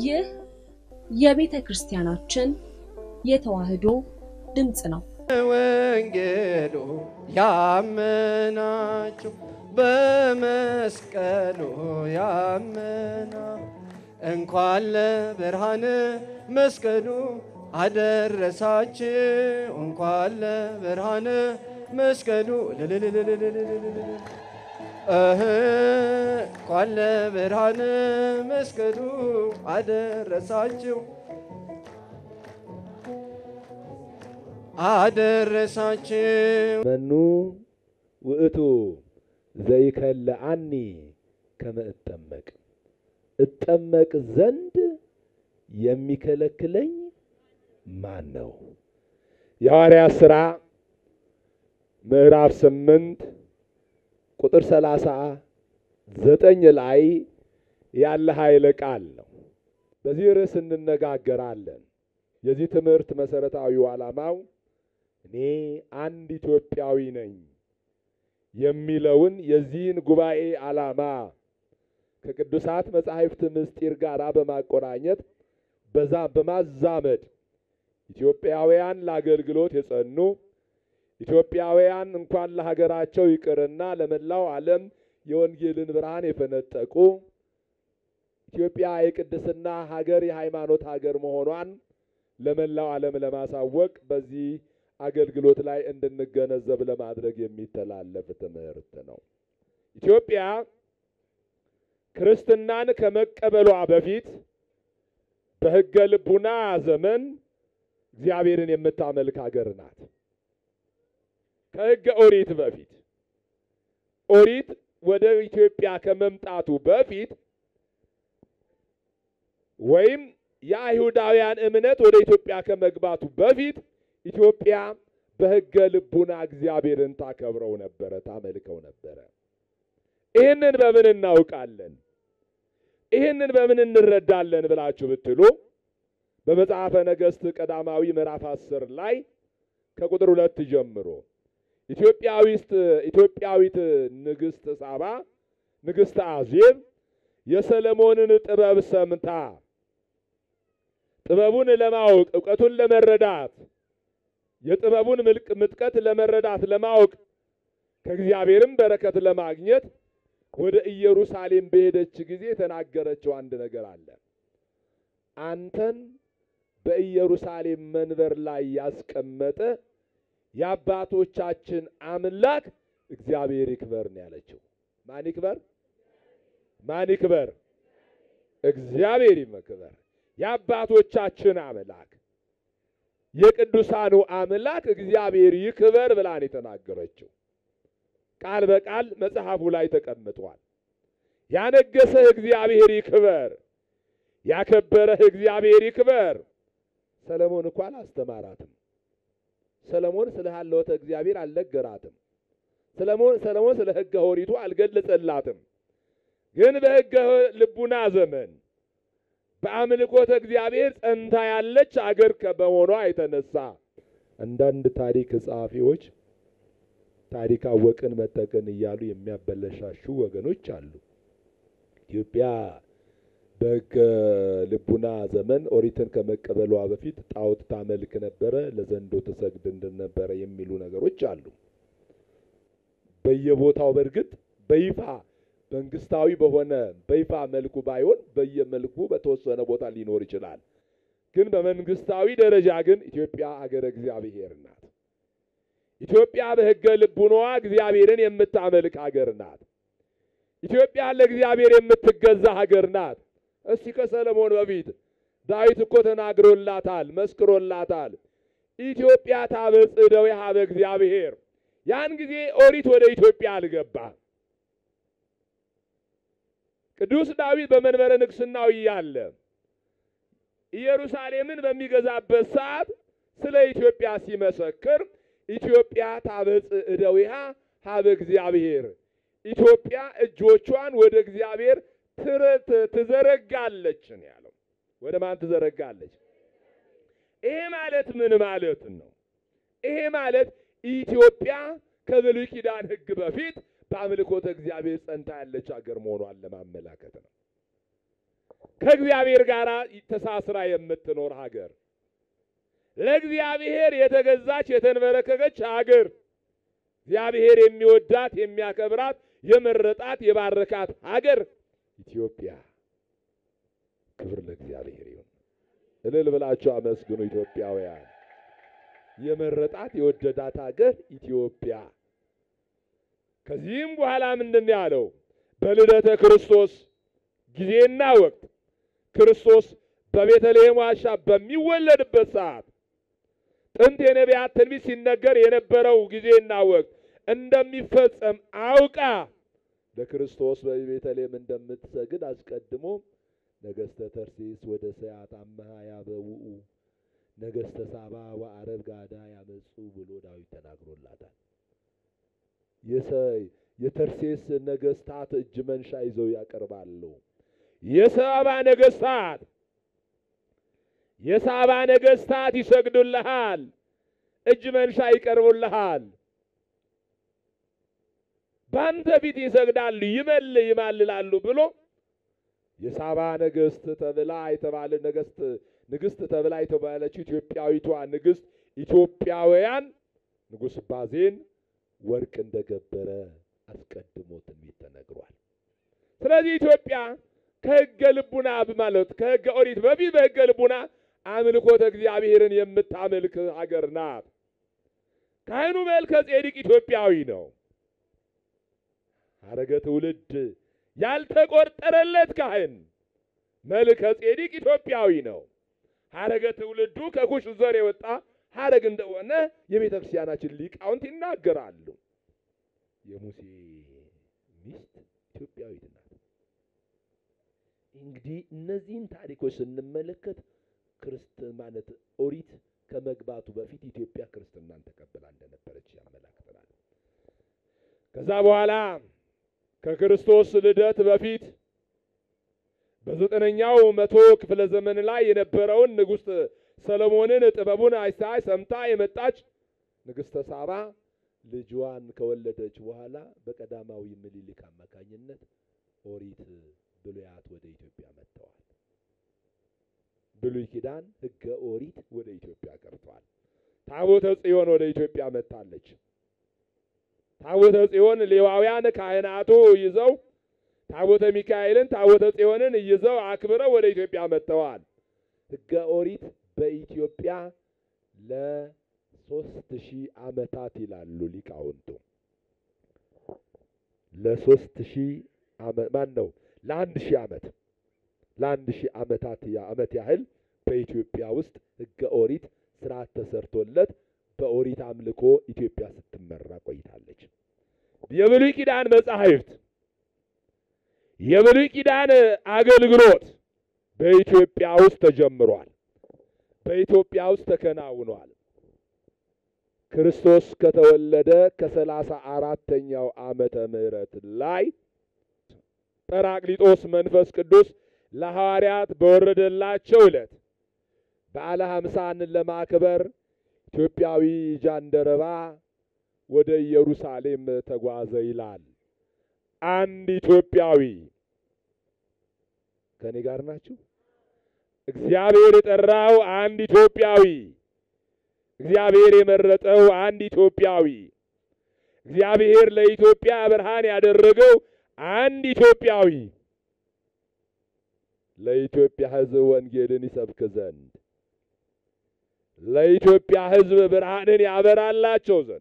ይህ የቤተ ክርስቲያናችን የተዋሕዶ ድምፅ ነው። ወንጌሉ ያመናችሁ በመስቀሉ ያመና እንኳን ለብርሃነ መስቀሉ አደረሳችሁ እንኳን ለብርሃነ መስቀሉ ልልልልልልልልል እህ እንኳን ለብርሃነ መስቀሉ አደረሳችሁ አደረሳችሁ መኑ ውእቱ ዘይከለአኒ ከመ እጠመቅ እጠመቅ ዘንድ የሚከለክለኝ ማን ነው? የሐዋርያት ሥራ ምዕራፍ ስምንት ቁጥር ሰላሳ ዘጠኝ ላይ ያለ ኃይለ ቃል ነው። በዚህ ርዕስ እንነጋገራለን። የዚህ ትምህርት መሰረታዊው ዓላማው እኔ አንድ ኢትዮጵያዊ ነኝ የሚለውን የዚህን ጉባኤ ዓላማ ከቅዱሳት መጻሕፍት ምስጢር ጋር በማቆራኘት በዛ በማዛመድ ኢትዮጵያውያን ለአገልግሎት የጸኑ ኢትዮጵያውያን እንኳን ለሀገራቸው ይቅርና ለመላው ዓለም የወንጌልን ብርሃን የፈነጠቁ ኢትዮጵያ የቅድስና ሀገር የሃይማኖት ሀገር መሆኗን ለመላው ዓለም ለማሳወቅ በዚህ አገልግሎት ላይ እንድንገነዘብ ለማድረግ የሚተላለፍ ትምህርት ነው። ኢትዮጵያ ክርስትናን ከመቀበሏ በፊት በሕገ ልቡና ዘመን እግዚአብሔርን የምታመልክ ሀገር ናት። ከሕገ ኦሪት በፊት ኦሪት ወደ ኢትዮጵያ ከመምጣቱ በፊት ወይም የአይሁዳውያን እምነት ወደ ኢትዮጵያ ከመግባቱ በፊት ኢትዮጵያ በሕገ ልቡና እግዚአብሔርን ታከብረው ነበረ፣ ታመልከው ነበረ። ይህንን በምን እናውቃለን? ይህንን በምን እንረዳለን ብላችሁ ብትሉ በመጽሐፈ ነገሥት ቀዳማዊ ምዕራፍ አስር ላይ ከቁጥር ሁለት ጀምሮ ኢትዮጵያዊት ኢትዮጵያዊት ንግሥት ሳባ ንግሥት አዜብ የሰለሞንን ጥበብ ሰምታ ጥበቡን ለማወቅ እውቀቱን ለመረዳት የጥበቡን ምልቅ ምጥቀት ለመረዳት ለማወቅ ከእግዚአብሔርም በረከት ለማግኘት ወደ ኢየሩሳሌም በሄደች ጊዜ የተናገረችው አንድ ነገር አለ። አንተን በኢየሩሳሌም መንበር ላይ ያስቀመጠ የአባቶቻችን አምላክ እግዚአብሔር ይክበር ነው ያለችው። ማን ይክበር? ማን ይክበር? እግዚአብሔር ይክበር። የአባቶቻችን አምላክ የቅዱሳኑ አምላክ እግዚአብሔር ይክበር ብላን የተናገረችው ቃል በቃል መጽሐፉ ላይ ተቀምጧል። ያነገሰህ እግዚአብሔር ይክበር፣ ያከበረህ እግዚአብሔር ይክበር። ሰለሞን እኮ አላስተማራትም። ሰለሞን ስለ ሀለወተ እግዚአብሔር አልነገራትም። ሰለሞን ሰለሞን ስለ ሕገ ኦሪቱ አልገለጸላትም። ግን በሕገ ልቡና ዘመን በአምልኮተ እግዚአብሔር ጸንታ ያለች አገር በመሆኗ የተነሳ አንዳንድ ታሪክ ጸሐፊዎች ታሪክ አወቅን መጠቅን እያሉ የሚያበለሻሹ ወገኖች አሉ። ኢትዮጵያ በሕገ ልቡና ዘመን ኦሪትን ከመቀበሏ በፊት ጣዖት ታመልክ ነበረ፣ ለዘንዶ ትሰግድ እንደነበረ የሚሉ ነገሮች አሉ። በየቦታው በእርግጥ በይፋ መንግስታዊ በሆነ በይፋ መልኩ ባይሆን በየመልኩ በተወሰነ ቦታ ሊኖር ይችላል። ግን በመንግስታዊ ደረጃ ግን ኢትዮጵያ ሀገረ እግዚአብሔር ናት። ኢትዮጵያ በሕገ ልቡናዋ እግዚአብሔርን የምታመልክ ሀገር ናት። ኢትዮጵያ ለእግዚአብሔር የምትገዛ ሀገር ናት። እስቲ ከሰለሞን በፊት ዳዊት እኮ ተናግሮላታል፣ መስክሮላታል። ኢትዮጵያ ታበጽሕ እደዊሃ በእግዚአብሔር። ያን ጊዜ ኦሪት ወደ ኢትዮጵያ አልገባም። ቅዱስ ዳዊት በመንበረ ንግሥናው እያለ ኢየሩሳሌምን በሚገዛበት ሰዓት ስለ ኢትዮጵያ ሲመሰክር ኢትዮጵያ ታበጽሕ እደዊሃ ሀበ እግዚአብሔር፣ ኢትዮጵያ እጆቿን ወደ እግዚአብሔር ትዘረጋለች ነው ያለው። ወደ ማን ትዘረጋለች? ይሄ ማለት ምን ማለት ነው? ይሄ ማለት ኢትዮጵያ ከብሉይ ኪዳን ሕግ በፊት በአምልኮተ እግዚአብሔር ጸንታ ያለች ሀገር መሆኗን ለማመላከት ነው። ከእግዚአብሔር ጋር ተሳስራ የምትኖር ሀገር፣ ለእግዚአብሔር የተገዛች የተንበረከከች ሀገር፣ እግዚአብሔር የሚወዳት የሚያከብራት የመረጣት የባረካት ሀገር ኢትዮጵያ። ክብር ለእግዚአብሔር ይሁን። እልል ብላችሁ አመስግኑ ኢትዮጵያውያን። የመረጣት የወደዳት ሀገር ኢትዮጵያ። ከዚህም በኋላ ምንድን ነው ያለው? በልደተ ክርስቶስ ጊዜና ወቅት ክርስቶስ በቤተልሔም ዋሻ በሚወለድበት ሰዓት ጥንት የነቢያት ትንቢት ሲነገር የነበረው ጊዜና ወቅት እንደሚፈጸም አውቃ ለክርስቶስ በቤተልሔም እንደምትሰግድ አስቀድሞ ነገሥተ ተርሴስ ወደ ሰያት አመሃ ያበውኡ ነገሥተ ሳባ ወአረብ ጋዳ ያመጹ ብሎ ዳዊት ተናግሮላታል። የተርሴስ ነገሥታት እጅ መንሻ ይዘው ያቀርባሉ። የሳባ ነገሥታት የሳባ ነገሥታት ይሰግዱልሃል፣ እጅ መንሻ ይቀርቡልሃል፣ በአንተ ፊት ይሰግዳሉ፣ ይመል ይማልላሉ ብሎ የሳባ ነገሥት ተብላ የተባለ ነገሥት ንግሥት ተብላ የተባለችው ኢትዮጵያዊቷ ንግሥት ኢትዮጵያውያን ንጉሥ ባዜን ወርቅ እንደገበረ አስቀድሞ ትንቢት ተነግሯል። ስለዚህ ኢትዮጵያ ከሕገ ልቡና ማለት ከሕገ ኦሪት በፊት በሕገ ልቡና አምልኮተ እግዚአብሔርን የምታመልክ ሀገር ናት። ካህኑ መልከ ጼዴቅ ኢትዮጵያዊ ነው። ሐረገ ትውልድ ያልተቆጠረለት ካህን መልከ ጼዴቅ ኢትዮጵያዊ ነው። ሐረገ ትውልዱ ከኩሽ ዘር የወጣ ሐረግ እንደሆነ የቤተ ክርስቲያናችን ሊቃውንት ይናገራሉ። የሙሴ ሚስት ኢትዮጵያዊት ናት። እንግዲህ እነዚህን ታሪኮች ስንመለከት ክርስት ማለት ኦሪት ከመግባቱ በፊት ኢትዮጵያ ክርስትናን ተቀብላ እንደነበረች ያመላክተናል። ከዛ በኋላ ከክርስቶስ ልደት በፊት በዘጠነኛው መቶ ክፍለ ዘመን ላይ የነበረውን ንጉሥ ሰሎሞንን ጥበቡን አይታ ሰምታ የመጣች ንግሥተ ሳባ ልጇን ከወለደች በኋላ በቀዳማዊ ምኒልክ አማካኝነት ኦሪት ብሉያት ወደ ኢትዮጵያ መጥተዋል። ብሉይ ኪዳን ሕገ ኦሪት ወደ ኢትዮጵያ ቀርቷል። ታቦተ ጽዮን ወደ ኢትዮጵያ መጥታለች። ታቦተ ጽዮን ሌዋውያን ካህናቱ ይዘው ታቦተ ሚካኤልን ታቦተ ጽዮንን ይዘው አክብረው ወደ ኢትዮጵያ መጥተዋል። ሕገ ኦሪት በኢትዮጵያ ለሶስት ሺህ ዓመታት ይላሉ ሊቃውንቱ። ለሶስት ሺህ ዓመት ማን ነው? ለአንድ ሺህ ዓመት ለአንድ ሺህ ዓመታት ዓመት ያህል በኢትዮጵያ ውስጥ ሕገ ኦሪት ስርዓት ተሰርቶለት በኦሪት አምልኮ ኢትዮጵያ ስትመራ ቆይታለች። የብሉይ ኪዳን መጻሕፍት የብሉይ ኪዳን አገልግሎት በኢትዮጵያ ውስጥ ተጀምሯል። በኢትዮጵያ ውስጥ ተከናውኗል። ክርስቶስ ከተወለደ ከሰላሳ አራተኛው ዓመተ ምህረት ላይ ጰራቅሊጦስ መንፈስ ቅዱስ ለሐዋርያት በወረደላቸው ዕለት በዓለ ሀምሳንን ለማክበር ኢትዮጵያዊ ጃንደረባ ወደ ኢየሩሳሌም ተጓዘ ይላል። አንድ ኢትዮጵያዊ ከኔ ጋር ናችሁ? እግዚአብሔር የጠራው አንድ ኢትዮጵያዊ፣ እግዚአብሔር የመረጠው አንድ ኢትዮጵያዊ፣ እግዚአብሔር ለኢትዮጵያ ብርሃን ያደረገው አንድ ኢትዮጵያዊ ለኢትዮጵያ ሕዝብ ወንጌልን ይሰብክ ዘንድ ለኢትዮጵያ ሕዝብ ብርሃንን ያበራላቸው ዘንድ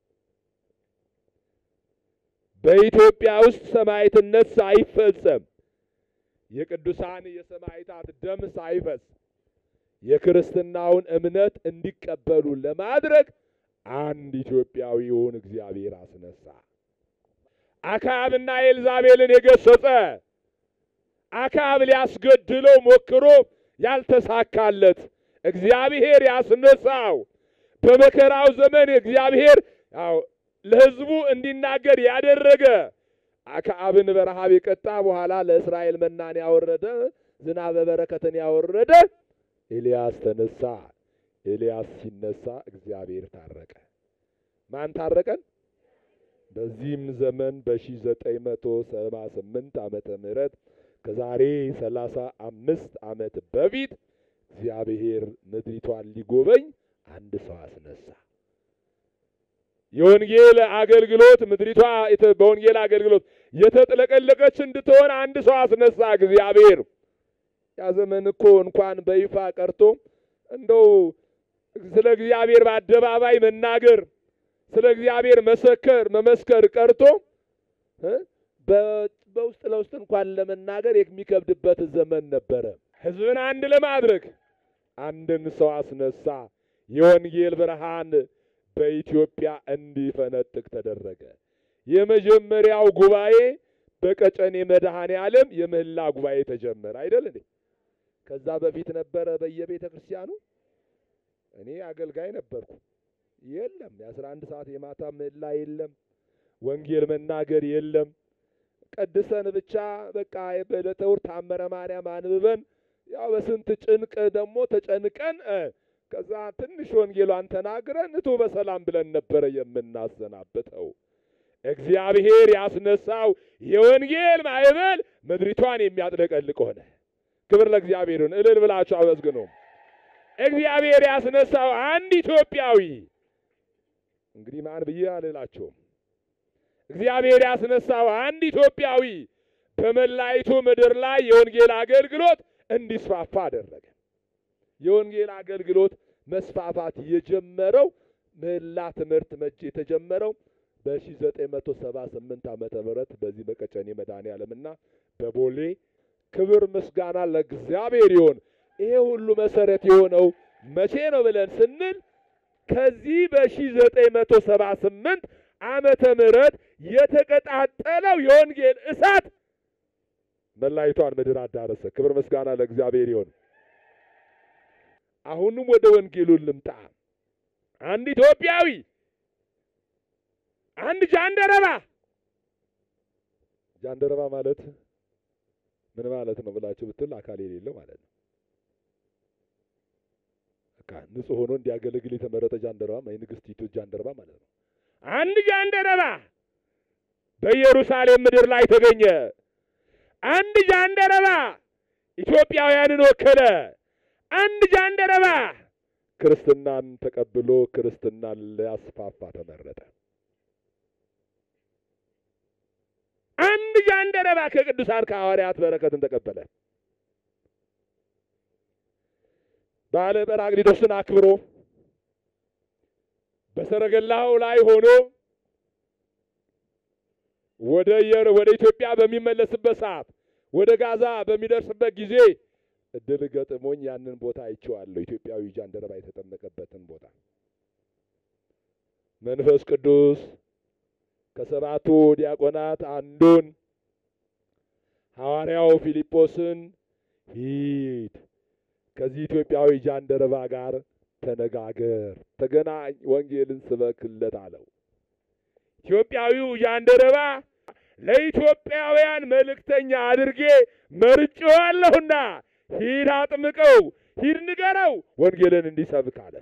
በኢትዮጵያ ውስጥ ሰማዕትነት ሳይፈጸም የቅዱሳን የሰማዕታት ደም ሳይፈስ የክርስትናውን እምነት እንዲቀበሉ ለማድረግ አንድ ኢትዮጵያዊውን እግዚአብሔር አስነሳ። አክዓብና ኤልዛቤልን የገሰጸ አክዓብ ሊያስገድለው ሞክሮ ያልተሳካለት እግዚአብሔር ያስነሳው በመከራው ዘመን እግዚአብሔር ያው ለሕዝቡ እንዲናገር ያደረገ አክዓብን በረሃብ የቀጣ በኋላ ለእስራኤል መናን ያወረደ ዝናበ በረከትን ያወረደ ኤልያስ ተነሳ። ኤልያስ ሲነሳ እግዚአብሔር ታረቀ። ማን ታረቀን? በዚህም ዘመን በሺህ ዘጠኝ መቶ ሰባ ስምንት ዓመተ ምህረት ከዛሬ ሰላሳ አምስት ዓመት በፊት እግዚአብሔር ምድሪቷን ሊጎበኝ አንድ ሰው አስነሳ። የወንጌል አገልግሎት ምድሪቷ በወንጌል አገልግሎት የተጥለቀለቀች እንድትሆን አንድ ሰው አስነሳ እግዚአብሔር። ያ ዘመን እኮ እንኳን በይፋ ቀርቶ እንደው ስለ እግዚአብሔር በአደባባይ መናገር ስለ እግዚአብሔር መሰከር መመስከር ቀርቶ በውስጥ ለውስጥ እንኳን ለመናገር የሚከብድበት ዘመን ነበረ። ሕዝብን አንድ ለማድረግ አንድን ሰው አስነሳ። የወንጌል ብርሃን በኢትዮጵያ እንዲፈነጥቅ ተደረገ። የመጀመሪያው ጉባኤ በቀጨኔ መድኃኔ ዓለም የምህላ ጉባኤ ተጀመረ አይደል እንዴ? ከዛ በፊት ነበረ በየቤተ ክርስቲያኑ። እኔ አገልጋይ ነበርኩ። የለም የአስራ አንድ ሰዓት የማታ ምህላ የለም። ወንጌል መናገር የለም። ቀድሰን ብቻ በቃ በዕለተ ዕሑድ ታምረ ማርያም አንብበን ያው በስንት ጭንቅ ደግሞ ተጨንቀን ከዛ ትንሽ ወንጌሏን ተናግረን እቱ በሰላም ብለን ነበረ የምናሰናብተው። እግዚአብሔር ያስነሳው የወንጌል ማዕበል ምድሪቷን የሚያጥለቀልቅ ሆነ። ክብር ለእግዚአብሔር ይሁን። እልል ብላችሁ አመስግኑ። እግዚአብሔር ያስነሳው አንድ ኢትዮጵያዊ እንግዲህ ማን ብዬ አልላቸውም። እግዚአብሔር ያስነሳው አንድ ኢትዮጵያዊ በመላይቱ ምድር ላይ የወንጌል አገልግሎት እንዲስፋፋ አደረገ። የወንጌል አገልግሎት መስፋፋት የጀመረው ምህላ ትምህርት መቼ የተጀመረው በ1978 ዓመተ ምህረት በዚህ በቀጨኔ መድኃኔ ዓለምና በቦሌ ክብር ምስጋና ለእግዚአብሔር ይሁን። ይሄ ሁሉ መሰረት የሆነው መቼ ነው ብለን ስንል ከዚህ በ1978 ዓመተ ምህረት የተቀጣጠለው የወንጌል እሳት መላይቷን ምድር አዳረሰ። ክብር ምስጋና ለእግዚአብሔር ይሁን። አሁንም ወደ ወንጌሉን ልምጣ። አንድ ኢትዮጵያዊ አንድ ጃንደረባ ጃንደረባ ማለት ምን ማለት ነው ብላችሁ ብትል አካል የሌለው ማለት ነው። በቃ ንጹሕ ሆኖ እንዲያገለግል የተመረጠ ጃንደረባ የንግስቲቱ ጃንደረባ ማለት ነው። አንድ ጃንደረባ በኢየሩሳሌም ምድር ላይ ተገኘ። አንድ ጃንደረባ ኢትዮጵያውያንን ወከለ። አንድ ጃንደረባ ክርስትናን ተቀብሎ ክርስትናን ሊያስፋፋ ተመረጠ። አንድ ጃንደረባ ከቅዱሳን ከሐዋርያት በረከትን ተቀበለ። ባለ ጰራቅሊጦስን አክብሮ በሰረገላው ላይ ሆኖ ወደ የር ወደ ኢትዮጵያ በሚመለስበት ሰዓት ወደ ጋዛ በሚደርስበት ጊዜ እድል ገጥሞኝ ያንን ቦታ አይቼዋለሁ። ኢትዮጵያዊ ጃንደረባ የተጠመቀበትን ቦታ መንፈስ ቅዱስ ከሰባቱ ዲያቆናት አንዱን ሐዋርያው ፊልጶስን ሂድ ከዚህ ኢትዮጵያዊ ጃንደረባ ጋር ተነጋገር፣ ተገናኝ፣ ወንጌልን ስበክለት አለው። ኢትዮጵያዊው ጃንደረባ ለኢትዮጵያውያን መልእክተኛ አድርጌ መርጬዋለሁና ሂድ አጥምቀው፣ ሂድ ንገረው፣ ወንጌልን እንዲሰብክ አለ።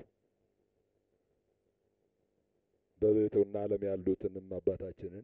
በቤቱና ዓለም ያሉትንም አባታችንን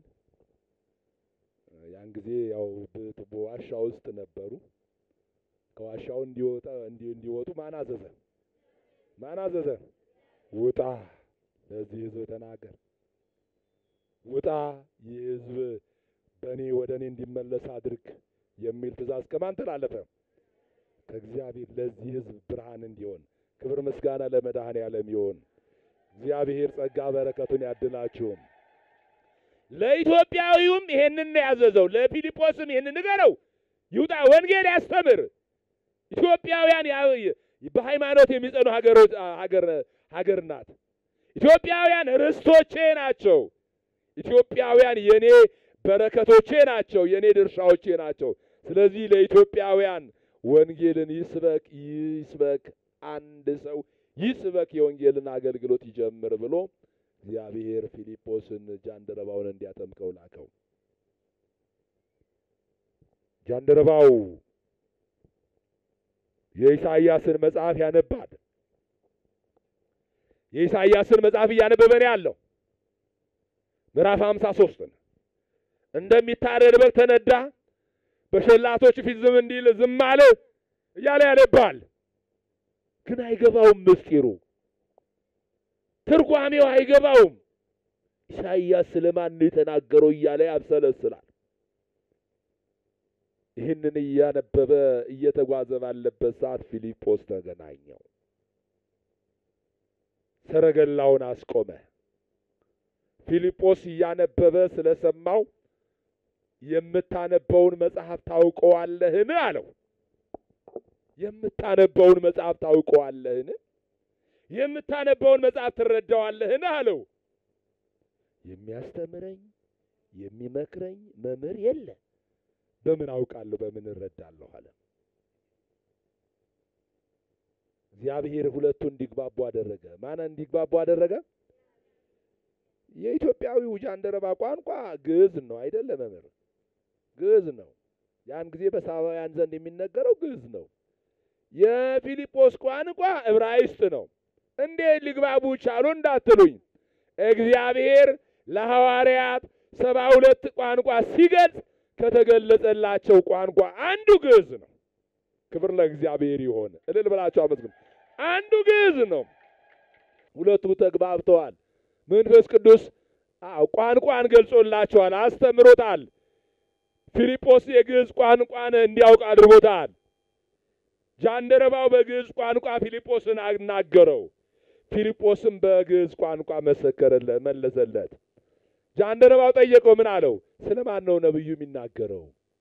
ያን ጊዜ ያው በዋሻ ውስጥ ነበሩ። ከዋሻው እንዲወጣ እንዲወጡ ማን አዘዘ? ማን አዘዘ? ውጣ፣ ለዚህ ሕዝብ ተናገር። ውጣ፣ ይህ ሕዝብ በእኔ ወደ እኔ እንዲመለስ አድርግ የሚል ትእዛዝ ከማን ተላለፈ? ከእግዚአብሔር። ለዚህ ሕዝብ ብርሃን እንዲሆን ክብር ምስጋና ለመድኃኔ ዓለም ይሆን። እግዚአብሔር ጸጋ በረከቱን ያድላችሁም። ለኢትዮጵያዊውም ይሄንን ነው ያዘዘው። ለፊልጶስም ይሄንን ንገረው፣ ይውጣ፣ ወንጌል ያስተምር። ኢትዮጵያውያን በሃይማኖት የሚጸኑ ሀገሮች ሀገር ሀገር ናት። ኢትዮጵያውያን ርስቶቼ ናቸው። ኢትዮጵያውያን የኔ በረከቶቼ ናቸው፣ የኔ ድርሻዎቼ ናቸው። ስለዚህ ለኢትዮጵያውያን ወንጌልን ይስበክ ይስበክ፣ አንድ ሰው ይስበክ፣ የወንጌልን አገልግሎት ይጀምር ብሎ እግዚአብሔር ፊልጶስን ጃንደረባውን እንዲያጠምቀው ላከው። ጃንደረባው የኢሳይያስን መጽሐፍ ያነባል። የኢሳይያስን መጽሐፍ እያነበበ ነው ያለው። ምዕራፍ ሃምሳ ሶስትን እንደሚታረድ በግ ተነዳ፣ በሸላቶች ፊት ዝም እንዲል ዝም አለ እያለ ያነባል። ግን አይገባውም፣ ምስጢሩ ትርጓሜው አይገባውም። ኢሳይያስ ስለማን ነው የተናገረው እያለ ያብሰለስላል። ይህንን እያነበበ እየተጓዘ ባለበት ሰዓት ፊልጶስ ተገናኘው። ሰረገላውን አስቆመ። ፊልጶስ እያነበበ ስለሰማው የምታነበውን መጽሐፍ ታውቀዋለህን? አለው። የምታነበውን መጽሐፍ ታውቀዋለህን? የምታነበውን መጽሐፍ ትረዳዋለህን? አለው። የሚያስተምረኝ የሚመክረኝ መምህር የለ፣ በምን አውቃለሁ? በምን እረዳለሁ? አለ። እግዚአብሔር ሁለቱ እንዲግባቡ አደረገ። ማን እንዲግባቡ አደረገ? የኢትዮጵያዊው ጃንደረባ ቋንቋ ግዕዝ ነው አይደለ? መምህር ግዕዝ ነው። ያን ጊዜ በሳባውያን ዘንድ የሚነገረው ግዕዝ ነው። የፊልጶስ ቋንቋ ዕብራይስጥ ነው። እንዴት ሊግባቡ ቻሉ እንዳትሉኝ፣ እግዚአብሔር ለሐዋርያት ሰባ ሁለት ቋንቋ ሲገልጽ ከተገለጸላቸው ቋንቋ አንዱ ግዕዝ ነው። ክብር ለእግዚአብሔር ይሆን። እልል ብላቸው አመስግኑ። አንዱ ግዕዝ ነው። ሁለቱ ተግባብተዋል። መንፈስ ቅዱስ ቋንቋን ገልጾላቸዋል፣ አስተምሮታል። ፊልጶስ የግዕዝ ቋንቋን እንዲያውቅ አድርጎታል። ጃንደረባው በግዕዝ ቋንቋ ፊልጶስን አናገረው። ፊልጶስም በግዕዝ ቋንቋ መሰከረለት፣ መለሰለት። ጃንደረባው ጠየቀው፣ ምን አለው? ስለ ማን ነው ነብዩ የሚናገረው?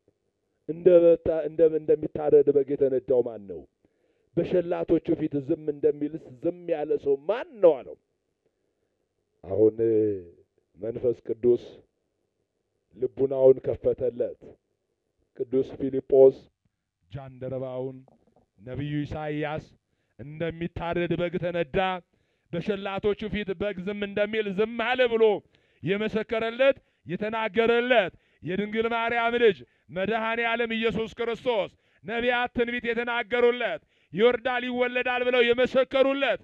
እንደሚታረድ በግ የተነዳው ማን ነው? በሸላቶቹ ፊት ዝም እንደሚልስ ዝም ያለ ሰው ማን ነው አለው። አሁን መንፈስ ቅዱስ ልቡናውን ከፈተለት። ቅዱስ ፊልጶስ ጃንደረባውን ነቢዩ ኢሳይያስ እንደሚታረድ በግ ተነዳ፣ በሸላቶቹ ፊት በግ ዝም እንደሚል ዝም አለ ብሎ የመሰከረለት የተናገረለት የድንግል ማርያም ልጅ መድኃኔ ዓለም ኢየሱስ ክርስቶስ ነቢያት ትንቢት የተናገሩለት ይወርዳል ይወለዳል ብለው የመሰከሩለት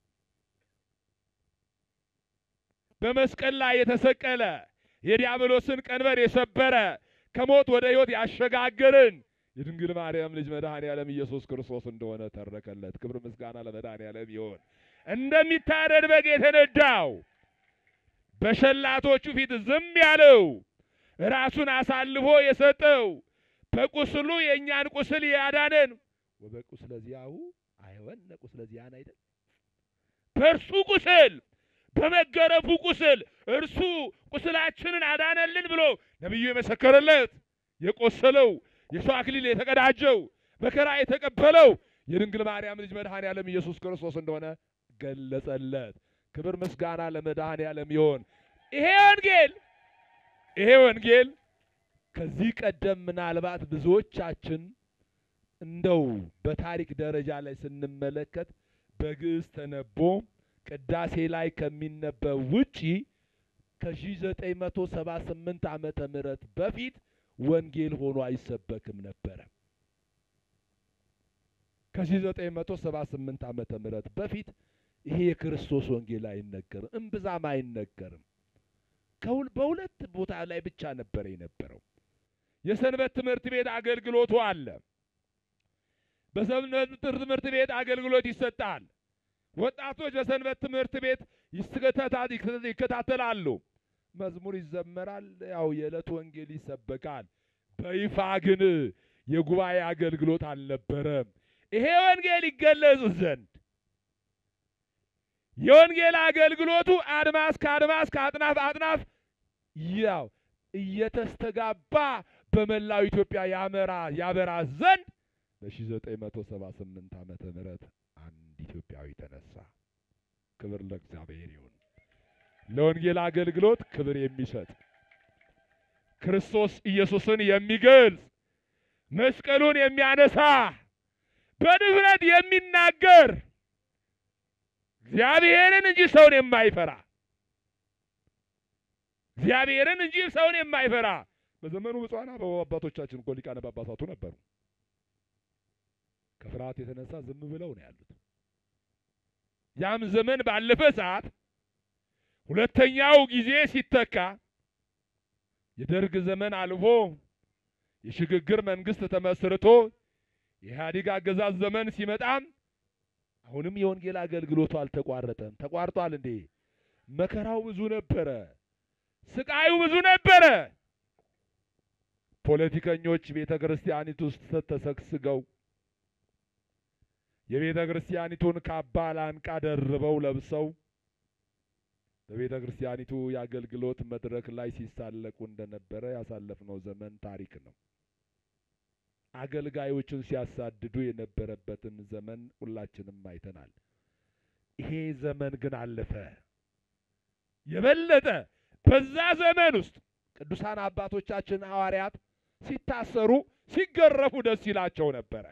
በመስቀል ላይ የተሰቀለ የዲያብሎስን ቀንበር የሰበረ ከሞት ወደ ሕይወት ያሸጋገርን የድንግል ማርያም ልጅ መድኃኔ ዓለም ኢየሱስ ክርስቶስ እንደሆነ ተረከለት። ክብር ምስጋና ለመድኃኔ ዓለም ይሆን። እንደሚታረድ በግ የተነዳው በሸላቶቹ ፊት ዝም ያለው ራሱን አሳልፎ የሰጠው በቁስሉ የእኛን ቁስል ያዳነን ወበቁስለ ዚአሁ አይወነ ቁስለ ዚአነ አይደል በእርሱ ቁስል በመገረፉ ቁስል እርሱ ቁስላችንን አዳነልን ብሎ ነቢዩ የመሰከረለት የቆሰለው የሰው አክሊል የተቀዳጀው መከራ የተቀበለው የድንግል ማርያም ልጅ መድኃኔ ዓለም ኢየሱስ ክርስቶስ እንደሆነ ገለጸለት። ክብር ምስጋና ለመድኃኔ ዓለም ይሆን። ይሄ ወንጌል ይሄ ወንጌል ከዚህ ቀደም ምናልባት ብዙዎቻችን እንደው በታሪክ ደረጃ ላይ ስንመለከት በግዕዝ ተነቦ ቅዳሴ ላይ ከሚነበብ ውጪ ከ1978 ዓመተ ምህረት በፊት ወንጌል ሆኖ አይሰበክም ነበረ። ከ1978 ዓመተ ምህረት በፊት ይሄ የክርስቶስ ወንጌል አይነገርም፣ እምብዛም አይነገርም። ከሁል በሁለት ቦታ ላይ ብቻ ነበር የነበረው። የሰንበት ትምህርት ቤት አገልግሎቱ አለ። በሰንበት ትምህርት ቤት አገልግሎት ይሰጣል። ወጣቶች በሰንበት ትምህርት ቤት ይከታተላሉ። መዝሙር ይዘመራል። ያው የዕለት ወንጌል ይሰበካል። በይፋ ግን የጉባኤ አገልግሎት አልነበረም። ይሄ ወንጌል ይገለጽ ዘንድ የወንጌል አገልግሎቱ አድማስ ከአድማስ ከአጥናፍ አጥናፍ ያው እየተስተጋባ በመላው ኢትዮጵያ ያመራ ያበራ ዘንድ በ1978 ዓመተ ምህረት አንድ ኢትዮጵያዊ ተነሳ። ክብር ለእግዚአብሔር ይሁን። ለወንጌል አገልግሎት ክብር የሚሰጥ ክርስቶስ ኢየሱስን የሚገልጽ መስቀሉን የሚያነሳ በድፍረት የሚናገር እግዚአብሔርን እንጂ ሰውን የማይፈራ እግዚአብሔርን እንጂ ሰውን የማይፈራ በዘመኑ ብፁዓን አባቶቻችን እኮ ሊቃነ ጳጳሳቱ ነበሩ። ከፍርሃት የተነሳ ዝም ብለው ነው ያሉት። ያም ዘመን ባለፈ ሰዓት ሁለተኛው ጊዜ ሲተካ የደርግ ዘመን አልፎ የሽግግር መንግስት ተመስርቶ የኢህአዴግ አገዛዝ ዘመን ሲመጣም አሁንም የወንጌል አገልግሎቱ አልተቋረጠም። ተቋርጧል እንዴ? መከራው ብዙ ነበረ። ስቃዩ ብዙ ነበረ። ፖለቲከኞች ቤተ ክርስቲያኒቱ ውስጥ ተሰግስገው የቤተ ክርስቲያኒቱን ካባ ላንቃ ደርበው ለብሰው በቤተ ክርስቲያኒቱ የአገልግሎት መድረክ ላይ ሲሳለቁ እንደነበረ ያሳለፍነው ዘመን ታሪክ ነው። አገልጋዮችን ሲያሳድዱ የነበረበትን ዘመን ሁላችንም አይተናል። ይሄ ዘመን ግን አለፈ። የበለጠ በዛ ዘመን ውስጥ ቅዱሳን አባቶቻችን ሐዋርያት ሲታሰሩ፣ ሲገረፉ ደስ ይላቸው ነበረ።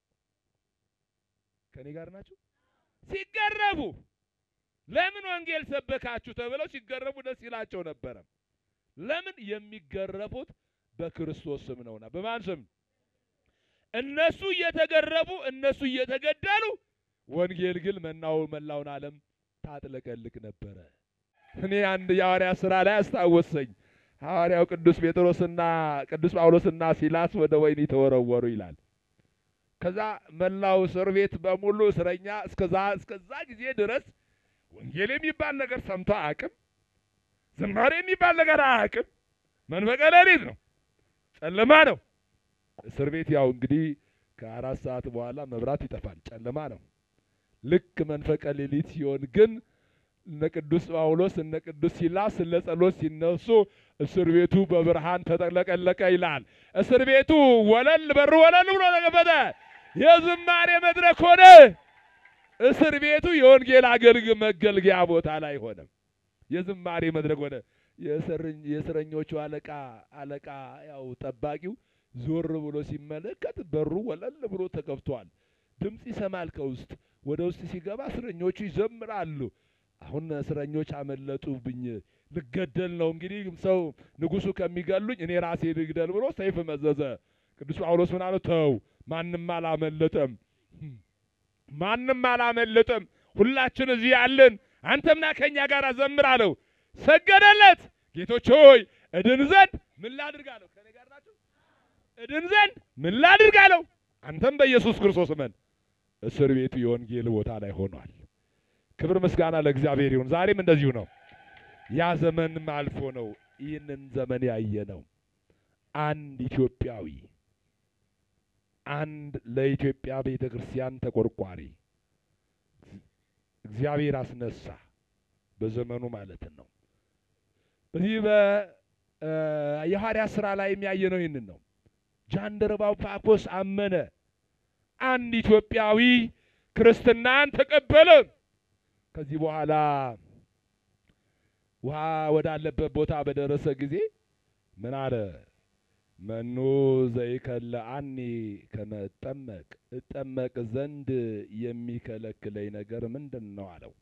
ከኔ ጋር ናቸው። ሲገረፉ ለምን ወንጌል ሰበካችሁ ተብለው ሲገረፉ ደስ ይላቸው ነበረ። ለምን? የሚገረፉት በክርስቶስ ስም ነውና። በማን ስም? እነሱ እየተገረፉ እነሱ እየተገደሉ፣ ወንጌል ግን መናው መላውን ዓለም ታጥለቀልቅ ነበረ። እኔ አንድ የሐዋርያ ሥራ ላይ አስታወሰኝ። ሐዋርያው ቅዱስ ጴጥሮስና ቅዱስ ጳውሎስና ሲላስ ወደ ወህኒ ተወረወሩ ይላል። ከዛ መላው እስር ቤት በሙሉ እስረኛ እስከዛ እስከዛ ጊዜ ድረስ ወንጌል የሚባል ነገር ሰምቶ አያውቅም። ዝማሬ የሚባል ነገር አያውቅም። መንፈቀ ሌሊት ነው፣ ጨለማ ነው። እስር ቤት ያው እንግዲህ ከአራት ሰዓት በኋላ መብራት ይጠፋል፣ ጨለማ ነው። ልክ መንፈቀ ሌሊት ሲሆን ግን እነ ቅዱስ ጳውሎስ እነ ቅዱስ ሲላስ ለጸሎት ሲነሱ እስር ቤቱ በብርሃን ተጠለቀለቀ ይላል። እስር ቤቱ ወለል በሩ ወለል ብሎ ተከፈተ። የዝማሬ መድረክ ሆነ። እስር ቤቱ የወንጌል አገልግ መገልገያ ቦታ ላይ ሆነ። የዝማሬ መድረክ ሆነ። የእስረኞቹ አለቃ አለቃ ያው ጠባቂው ዞር ብሎ ሲመለከት በሩ ወለል ብሎ ተከፍቷል። ድምፅ ይሰማል ከውስጥ። ወደ ውስጥ ሲገባ እስረኞቹ ይዘምራሉ። አሁን እስረኞች አመለጡብኝ፣ ልገደል ነው እንግዲህ ሰው ንጉሡ ከሚገሉኝ እኔ ራሴ ልግደል ብሎ ሰይፍ መዘዘ። ቅዱስ ጳውሎስ ምን አለው? ተው፣ ማንም አላመለጠም፣ ማንም አላመለጠም። ሁላችን እዚህ ያለን፣ አንተምና ከእኛ ጋር ዘምር አለው። ሰገደለት። ጌቶች ሆይ እድን ዘንድ ምን ላድርግ አለው። ከኔ ጋር ናችሁ? እድን ዘንድ ምን ላድርግ አለው። አንተም በኢየሱስ ክርስቶስ እመን። እስር ቤቱ የወንጌል ቦታ ላይ ሆኗል። ክብር ምስጋና ለእግዚአብሔር ይሁን። ዛሬም እንደዚሁ ነው። ያ ዘመንም አልፎ ነው ይህንን ዘመን ያየ ነው። አንድ ኢትዮጵያዊ አንድ ለኢትዮጵያ ቤተ ክርስቲያን ተቆርቋሪ እግዚአብሔር አስነሳ። በዘመኑ ማለት ነው። በዚህ በየሐዋርያት ሥራ ላይ የሚያየ ነው። ይህንን ነው። ጃንደረባው ጳኮስ አመነ። አንድ ኢትዮጵያዊ ክርስትናን ተቀበለ። ከዚህ በኋላ ውሃ ወዳለበት ቦታ በደረሰ ጊዜ ምን አለ? መኑ ዘይከለአኒ ከመ እጠመቅ እጠመቅ ዘንድ የሚከለክለኝ ነገር ምንድን ነው አለው።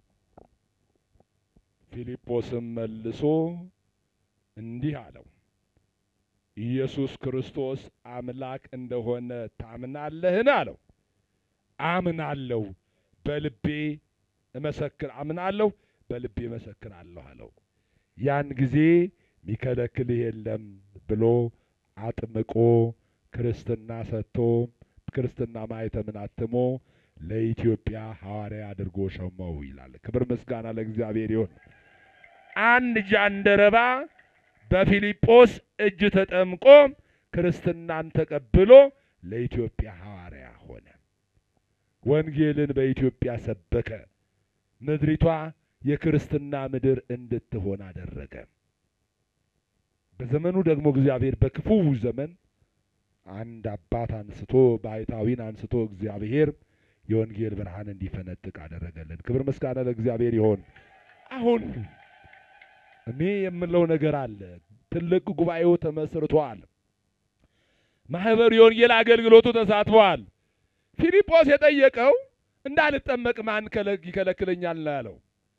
ፊልጶስም መልሶ እንዲህ አለው፣ ኢየሱስ ክርስቶስ አምላክ እንደሆነ ታምናለህን? አለው። አምናለሁ በልቤ እመሰክር አምናለሁ በልቤ እመሰክራለሁ አለው። ያን ጊዜ ሚከለክልህ የለም ብሎ አጥምቆ ክርስትና ሰጥቶ ክርስትና ማኅተምን አትሞ ለኢትዮጵያ ሐዋርያ አድርጎ ሾመው ይላል። ክብር ምስጋና ለእግዚአብሔር ይሁን። አንድ ጃንደረባ በፊልጶስ እጅ ተጠምቆ ክርስትናን ተቀብሎ ለኢትዮጵያ ሐዋርያ ሆነ። ወንጌልን በኢትዮጵያ ሰበከ። ምድሪቷ የክርስትና ምድር እንድትሆን አደረገ። በዘመኑ ደግሞ እግዚአብሔር በክፉ ዘመን አንድ አባት አንስቶ ባሕታዊን አንስቶ እግዚአብሔር የወንጌል ብርሃን እንዲፈነጥቅ አደረገልን። ክብር ምስጋና ለእግዚአብሔር ይሆን። አሁን እኔ የምለው ነገር አለ። ትልቅ ጉባኤው ተመስርቷል። ማህበሩ የወንጌል አገልግሎቱ ተሳትፏል። ፊልጶስ የጠየቀው እንዳልጠመቅ ማን ይከለክለኛል ነው ያለው።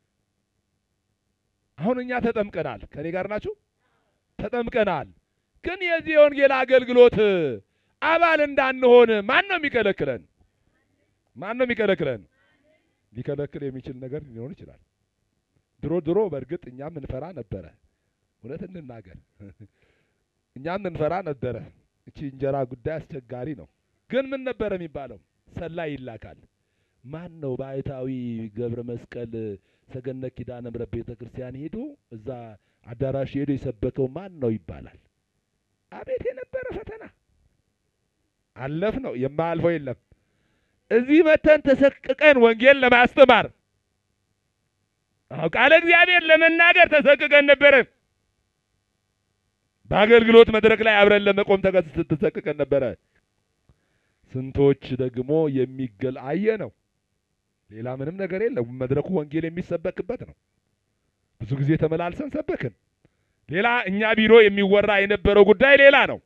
አሁን እኛ ተጠምቀናል። ከኔ ጋር ናችሁ? ተጠምቀናል። ግን የዚህ የወንጌል አገልግሎት አባል እንዳንሆን ማን ነው የሚከለክለን? ማን ነው የሚከለክለን? ሊከለክል የሚችል ነገር ሊኖር ይችላል። ድሮ ድሮ በእርግጥ እኛም እንፈራ ነበረ። እውነት እንናገር፣ እኛም እንፈራ ነበረ። እቺ እንጀራ ጉዳይ አስቸጋሪ ነው። ግን ምን ነበር የሚባለው? ሰላይ ይላካል። ማን ነው ባሕታዊ ገብረ መስቀል ሰገነት ኪዳነ ምሕረት ቤተ ክርስቲያን ሄዶ እዛ አዳራሽ ሄዶ የሰበከው ማን ነው ይባላል። አቤት የነበረ ፈተና አለፍ ነው የማያልፈው የለም። እዚህ መተን ተሰቅቀን ወንጌል ለማስተማር አዎ ቃለ እግዚአብሔር ለመናገር ተሰቅቀን ነበረ። በአገልግሎት መድረክ ላይ አብረን ለመቆም ተገስ- ተሰቅቀን ነበረ። ስንቶች ደግሞ የሚገል አየ ነው። ሌላ ምንም ነገር የለም። መድረኩ ወንጌል የሚሰበክበት ነው። ብዙ ጊዜ ተመላልሰን ሰበክን። ሌላ እኛ ቢሮ የሚወራ የነበረው ጉዳይ ሌላ ነው።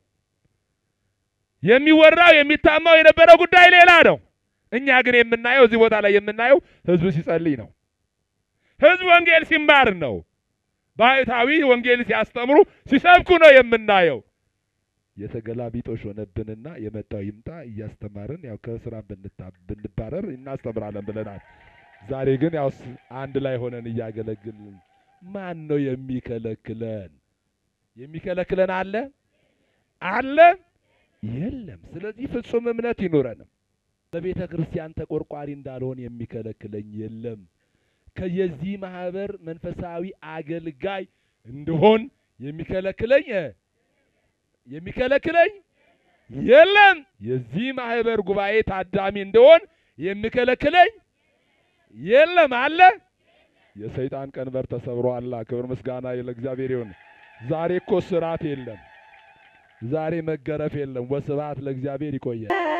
የሚወራው የሚታማው የነበረው ጉዳይ ሌላ ነው። እኛ ግን የምናየው እዚህ ቦታ ላይ የምናየው ህዝብ ሲጸልይ ነው። ህዝብ ወንጌል ሲማር ነው። ባሕታዊ ወንጌል ሲያስተምሩ ሲሰብኩ ነው የምናየው። የተገላቢጦሽ ሆነብንና የመጣው ይምጣ እያስተማርን ያው ከስራ ብንታ- ብንባረር እናስተምራለን ብለናል። ዛሬ ግን ያው ስ- አንድ ላይ ሆነን እያገለግልን ማን ነው የሚከለክለን? የሚከለክለን አለ አለ የለም። ስለዚህ ፍጹም እምነት ይኑረንም። በቤተ ክርስቲያን ተቆርቋሪ እንዳልሆን የሚከለክለኝ የለም። ከየዚህ ማህበር መንፈሳዊ አገልጋይ እንደሆን የሚከለክለኝ የሚከለክለኝ የለም። የዚህ ማህበር ጉባኤ ታዳሚ እንደሆን የሚከለክለኝ የለም አለ። የሰይጣን ቀንበር ተሰብሯል። ክብር ምስጋና ለእግዚአብሔር ይሁን። ዛሬ እኮ ስራት የለም። ዛሬ መገረፍ የለም። ወስብሐት ለእግዚአብሔር። ይቆያል።